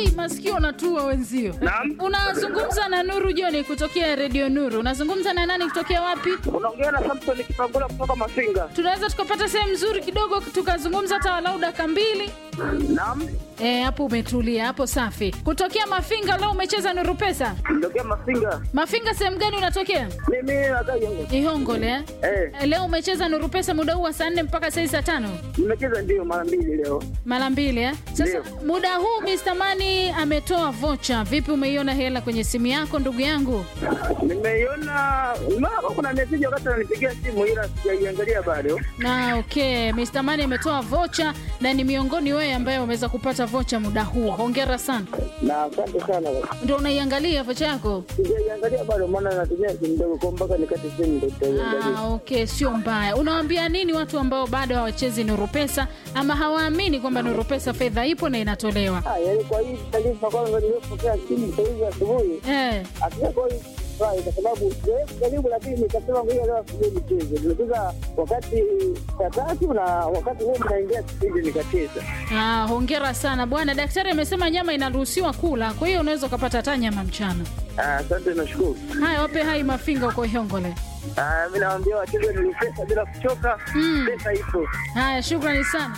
ai masikio natua wenzio Naam. unazungumza na nuru joni kutokea redio nuru unazungumza na nani kutokea wapi Unaongea na Samson Kipangula kutoka Mafinga. tunaweza tukapata sehemu nzuri kidogo tukazungumza hata walau dakika mbili Naam. Eh, hapo umetulia hapo safi kutokea mafinga leo umecheza nuru pesa Ndokia Mafinga. mafinga sehemu gani unatokea Mimi nakaa Yongo. ihongole eh? Eh, Eh, leo umecheza nuru pesa muda huu wa saa nne mpaka saa hii saa tano nimecheza ndio mara mbili leo. mara mbili eh? sasa Ndio. muda huu Mr. Mani ametoa vocha vipi umeiona hela kwenye simu yako ndugu yangu Nimeiona mara kuna message wakati ananipigia simu ila sijaiangalia bado. na okay Mr. Mani ametoa vocha na ni miongoni wewe ambaye umeweza kupata vocha muda huu hongera sana Na asante sana. ndio unaiangalia vocha yako Sijaiangalia bado maana natumia simu ndogo kwa mpaka nikate simu ndio nitaiangalia. Ah, okay, sio mbaya. Unawaambia nini watu ambao bado hawachezi Nuru Pesa ama hawaamini kwamba Nuru Pesa fedha ipo na inatolewa? Ah, yaani kwa hii taarifa kwanza nilipokea simu saa hizi asubuhi Eh, hatujakuwa hii furahi kwa sababu sijawahi kujaribu, lakini nikasema ngoja leo asubuhi nicheze. Nimecheza wakati saa tatu na wakati huo mnaingia kipindi nikacheza. ah, hongera sana bwana. Daktari amesema nyama inaruhusiwa kula, kwa hiyo unaweza ukapata hata nyama mchana. Ah, Asante, nashukuru. Haya, wape hai mafinga uko Ihongole. Ah, mi nawaambia wacheze ni pesa bila kuchoka, Mm. pesa ipo. Haya, shukrani sana.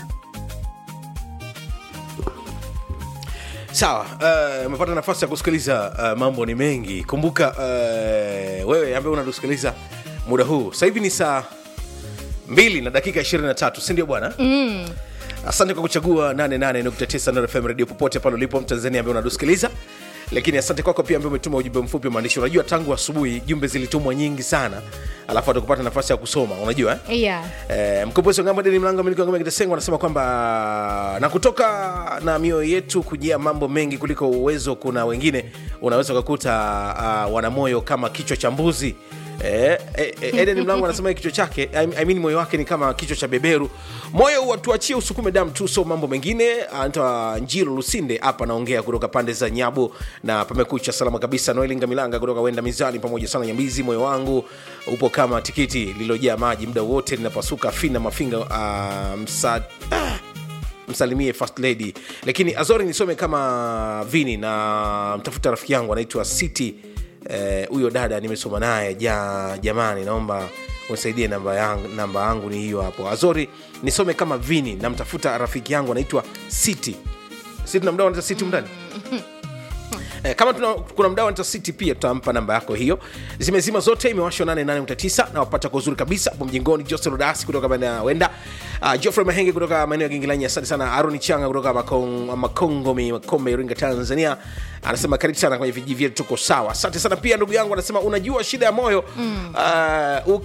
sawa eh, umepata nafasi ya kusikiliza uh, mambo ni mengi kumbuka uh, wewe ambaye unatusikiliza muda huu sasa hivi ni saa mbili na dakika 23 sindio bwana mm. asante kwa kuchagua 88.9 Nuru fm radio popote pale ulipo mtanzania ambaye unatusikiliza lakini asante kwako pia ambaye umetuma ujumbe mfupi wa maandishi unajua tangu asubuhi jumbe zilitumwa nyingi sana alafu hatukupata nafasi ya kusoma unajua eh? Yeah. Eh, mkombozi wa ngamba deni mlango miliki wa ngamba kitasengwa anasema kwamba na kutoka na mioyo yetu kujia mambo mengi kuliko uwezo kuna wengine unaweza ukakuta uh, wana moyo kama kichwa cha mbuzi Eh, eh, eh, Eden Mlango anasema kichwa chake I, I mean moyo wake ni kama kichwa cha beberu. Moyo watuachie usukume damu tu, so mambo mengine. Anaitwa Njiro Lusinde hapa anaongea kutoka pande za Nyabo na pamekucha salama kabisa. Noeli Ngamilanga kutoka Wenda Mizani pamoja sana Nyambizi, moyo wangu upo kama tikiti lililojaa maji, muda wote linapasuka fina mafinga uh, msa, ah, msalimie first lady lakini azori nisome kama vini na mtafuta rafiki yangu anaitwa city Eh, huyo dada nimesoma naye ja, jamani naomba unisaidie namba yangu namba yangu ni hiyo hapo azori nisome kama vini namtafuta rafiki yangu anaitwa city city na mdao anaitwa city mndani Eh, kama tuna, kuna mdau anaitwa city pia tutampa namba yako hiyo zimezima zote imewashwa 88.9 na wapata kwa uzuri kabisa hapo mjengoni jose rodasi kutoka maeneo ya wenda uh, geoffrey mahenge kutoka maeneo ya gingilanyi asante sana aroni changa kutoka Makong, makongomi makombe iringa tanzania anasema karibu sana kwenye vijiji vyetu tuko sawa asante sana pia ndugu yangu anasema unajua shida ya moyo mm. uh,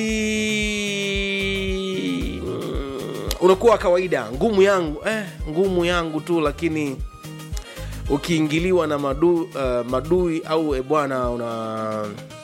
uki mm, unakuwa wa kawaida ngumu yangu eh, ngumu yangu tu lakini ukiingiliwa na madu, uh, madui au e bwana una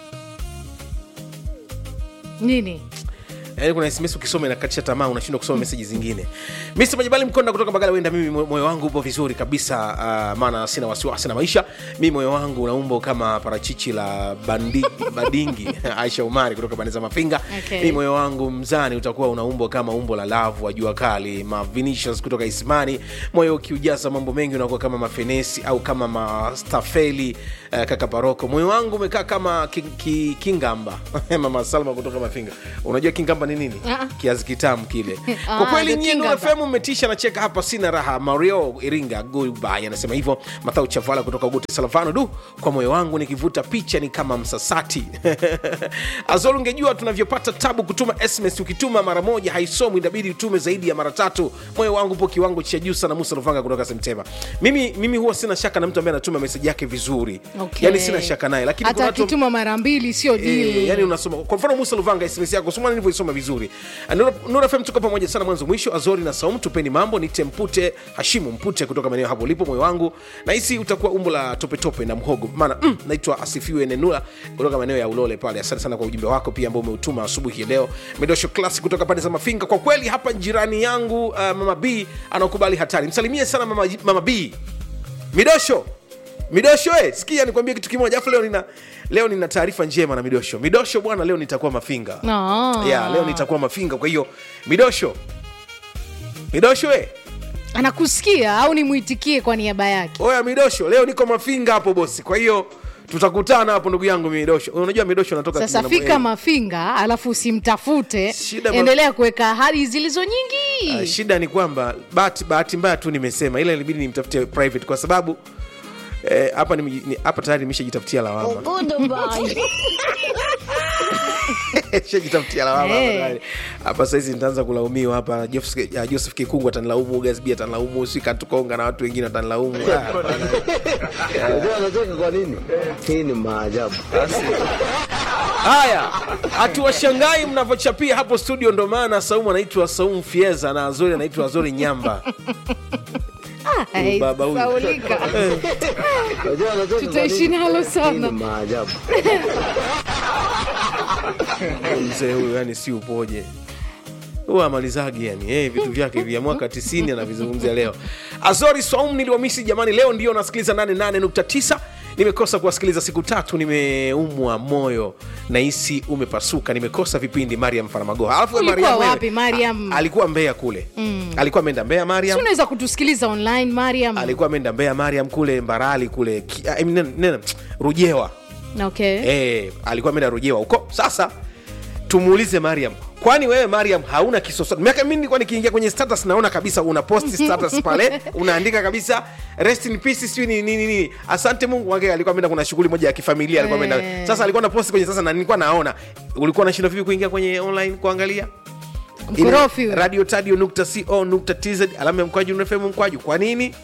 Nini? yaani kuna sms ukisoma inakatisha tamaa unashindwa kusoma meseji zingine mr majibali mkonda kutoka bagala wenda mimi mo- moyo wangu upo vizuri kabisa uh, maana sina wasiwasi na maisha mi moyo wangu una umbo kama parachichi la bandi, badingi aisha umari kutoka bande za mafinga Okay. mi moyo wangu mzani utakuwa una umbo kama umbo la lavu wa jua kali mavinicius kutoka ismani moyo ukiujaza mambo mengi unakuwa kama mafenesi au kama mastafeli uh, kaka paroko moyo wangu umekaa kama ki, ki, kingamba mama salma kutoka mafinga unajua kingamba ni nini Ah. kiazi kitamu kile Ah, kwa kweli the nyie Nuru kingamba. FM mmetisha na cheka hapa sina raha mario iringa goodbye anasema hivyo mathau chavala kutoka ugote salavano du kwa moyo wangu nikivuta picha ni kama msasati azol ungejua tunavyopata tabu kutuma sms ukituma mara moja haisomwi inabidi utume zaidi ya mara tatu moyo wangu po kiwango cha juu sana musa luvanga kutoka semtema mimi, mimi huwa sina shaka na mtu ambaye anatuma meseji yake vizuri Okay. yani sina shaka naye lakini kuna Hata watu akituma mara mbili sio Eh, dili. yani unasoma kwa mfano musa luvanga sms yako soma nilivyoisoma vizuri Nura- nura fm tuko pamoja sana mwanzo mwisho azori na saum tupeni mambo nite mpute hashimu mpute kutoka maeneo hapo ulipo moyo wangu nahisi utakuwa umbo la topetope na mhogo maana mm, naitwa asifiwe nenula kutoka maeneo ya ulole pale asante sana kwa ujumbe wako pia ambao umeutuma asubuhi ya leo medosho klasi kutoka pande za mafinga kwa kweli hapa jirani yangu uh, mama b anaokubali hatari msalimie sana mama, mama b midosho midosho eh, sikia nikwambie kitu kimoja afu leo nina leo nina taarifa njema na midosho midosho bwana leo nitakuwa mafinga Ah. yeah, leo nitakuwa mafinga kwa hiyo midosho midosho eh, anakusikia au nimwitikie kwa niaba yake oya midosho leo niko mafinga hapo bosi kwa hiyo tutakutana hapo ndugu yangu midosho unajua midosho natoka sasa kijana- fika eh, mafinga alafu usimtafute Shida ma- endelea kuweka ahadi zilizo nyingi ah, shida ni kwamba bahati bahati mbaya tu nimesema ila ilibidi nimtafutie private kwa sababu eh, hapa nime- ni- hapa tayari nimeshajitafutia lawama shajitafutia lawama hapa Eh. tayari. hapa sahizi nitaanza kulaumiwa hapa Joseph- ah, joseph kikungu atanilaumu gasbi atanilaumu sikatukonga na watu wengine watanilaumu Ah, hapana. Unajua anacheka kwa nini? Hii ni maajabu. haya hatuwashangai mnavyochapia hapo studio ndo maana saumu anaitwa saumu fieza na azori anaitwa azori nyamba Ai, baba huyu. saulika. Unajua anacheka kwa Tutaishi nini? nalo Hii sana. ni maajabu. mzee huyu yani si upoje huwa amalizagi yani hey, vitu vyake vya mwaka 90 anavizungumzia leo azori swaum niliwamisi jamani leo ndio nasikiliza 88.9 nimekosa kuwasikiliza siku tatu nimeumwa moyo nahisi umepasuka nimekosa vipindi mariam faramagoha alafu wewe Ulikuwa Mariam wewe, wapi, Mariam? a- alikuwa mbea kule alikuwa ameenda mbea Si mariam unaweza kutusikiliza online mariam alikuwa ameenda mbea mariam kule mbarali kule ki, ah, nene- nene, rujewa okay. eh, alikuwa ameenda rujewa huko sasa tumuulize mariam kwani wewe mariam hauna kisoso miaka mi nilikuwa nikiingia kwenye status naona kabisa una post status pale unaandika kabisa rest in peace sijui ni nini nini asante mungu wake alikuwa ameenda kuna shughuli moja ya kifamilia alikuwa ameenda Eh. sasa alikuwa na post kwenye sasa na nilikuwa naona ulikuwa unashindwa vipi kuingia kwenye online kuangalia Mkorofi huyo. radio tadio nukta co nukta tz alama ya mkwaju fm mkwaju kwa nini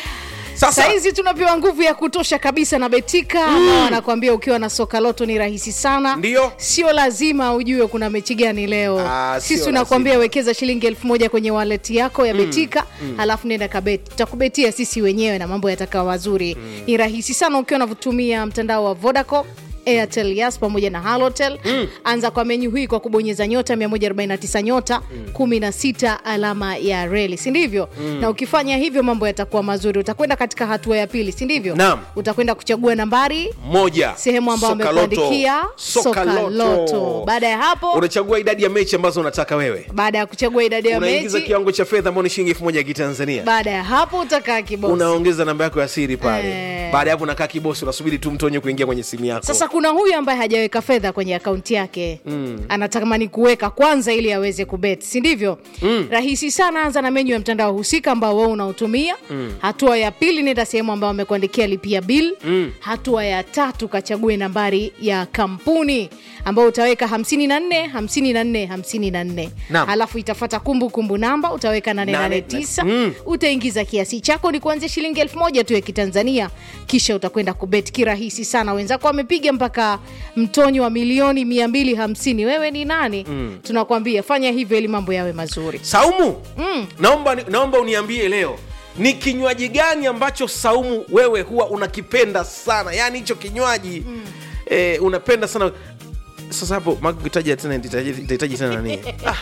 sasa sahizi tunapewa nguvu ya kutosha kabisa na betika ambao wanakuambia ukiwa na soka loto ni rahisi sana Ndiyo. sio lazima ujue kuna mechi gani leo Ah, sisi sio tunakuambia wekeza shilingi elfu moja kwenye waleti yako ya betika halafu nenda kabeti tutakubetia sisi wenyewe na mambo yatakawa mazuri ni rahisi sana ukiwa unavyotumia mtandao wa vodacom airtel yas pamoja na halotel mm. anza kwa menyu hii kwa kubonyeza nyota 149 nyota mm. 16 alama ya reli si ndivyo mm. na ukifanya hivyo mambo yatakuwa mazuri utakwenda katika hatua ya pili si ndivyo Naam. utakwenda kuchagua nambari moja sehemu ambayo Soka Loto. wamekuandikia Soka soka Loto. loto baada ya hapo unachagua idadi ya mechi ambazo unataka wewe baada ya kuchagua idadi ya unaingiza mechi kiwango cha fedha ambao ni shilingi elfu moja ya kitanzania baada ya hapo utakaa kibosi unaongeza namba yako ya siri pale Eh. baada ya hapo unakaa kibosi unasubiri tu mtonye kuingia kwenye simu yako sasa kuna huyu ambaye hajaweka fedha kwenye akaunti yake mm. anatamani kuweka kwanza ili aweze kubet si ndivyo mm. rahisi sana anza na menyu ya mtandao husika ambao wewe unaotumia mm. hatua ya pili nenda sehemu ambayo amekuandikia lipia bill mm. hatua ya tatu kachague nambari ya kampuni ambayo utaweka 54 54 54 Naam. halafu itafata kumbukumbu namba utaweka 889 Mm. utaingiza kiasi chako ni kuanzia shilingi elfu moja tu ya kitanzania kisha utakwenda kubet kirahisi sana wenzako wamepiga mpaka mtonyo wa milioni 250 wewe ni nani mm. tunakwambia fanya hivyo ili mambo yawe mazuri saumu mm. naomba, naomba uniambie leo ni kinywaji gani ambacho saumu wewe huwa unakipenda sana yaani hicho kinywaji mm. eh, unapenda sana sasa hapo makitaja tena itahitaji itahitaji tena nani ah.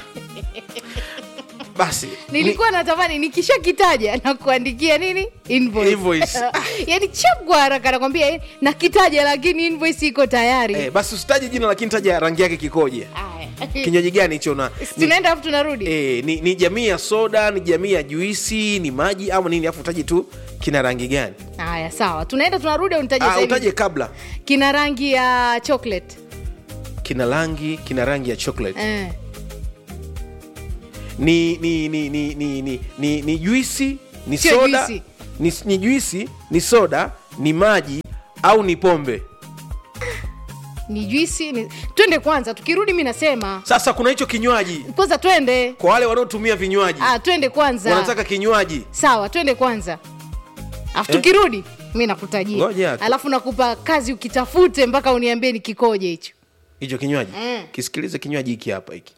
basi nilikuwa natamani nikishakitaja na kuandikia nini invoice, Invoice. yani chap kwa haraka nakwambia eh, nakitaja lakini invoice iko tayari eh, basi usitaje jina lakini taja rangi yake kikoje Aya. kinywaji gani hicho na ni, tunaenda afu tunarudi eh, ni, ni jamii ya soda ni jamii ya juisi ni maji ama nini afu utaje tu kina rangi gani haya sawa tunaenda tunarudi au nitaje ah, sasa hivi? utaje kabla kina rangi ya chocolate kina rangi kina rangi ya chocolate eh. ni ni ni ni ni ni, ni, ni juisi ni Sio soda juisi. ni, ni juisi ni soda ni maji au ni pombe ni juisi ni... twende kwanza tukirudi mi nasema sasa kuna hicho kinywaji kwanza twende kwa wale wanaotumia vinywaji ah, twende kwanza wanataka kinywaji sawa twende kwanza afu Eh? tukirudi mi nakutajia Ngoja. alafu nakupa kazi ukitafute mpaka uniambie ni kikoje hicho hicho kinywaji kisikilize kinywaji hiki hapa hiki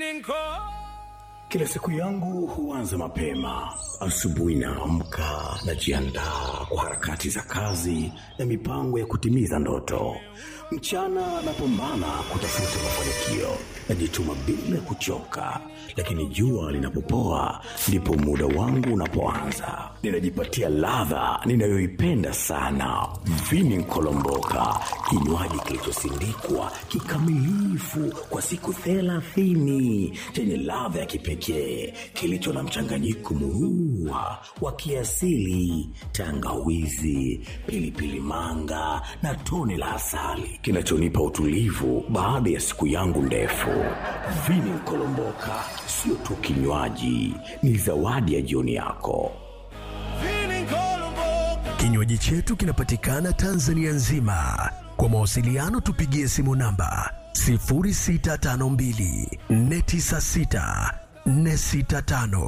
Kila siku yangu huanza mapema. Asubuhi naamka, najiandaa kwa harakati za kazi na mipango ya kutimiza ndoto. Mchana napambana kutafuta mafanikio, najituma bila kuchoka, lakini jua linapopoa ndipo muda wangu unapoanza. Ninajipatia ladha ninayoipenda sana, vini nkolomboka, kinywaji kilichosindikwa kikamilifu kwa siku thelathini chenye ladha ya kipekee pekee kilicho na mchanganyiko murua wa kiasili, tangawizi, pilipili manga na tone la asali kinachonipa utulivu baada ya siku yangu ndefu. Vini Kolomboka sio tu kinywaji, ni zawadi ya jioni yako. Kinywaji chetu kinapatikana Tanzania nzima. Kwa mawasiliano tupigie simu namba 0652 496 465.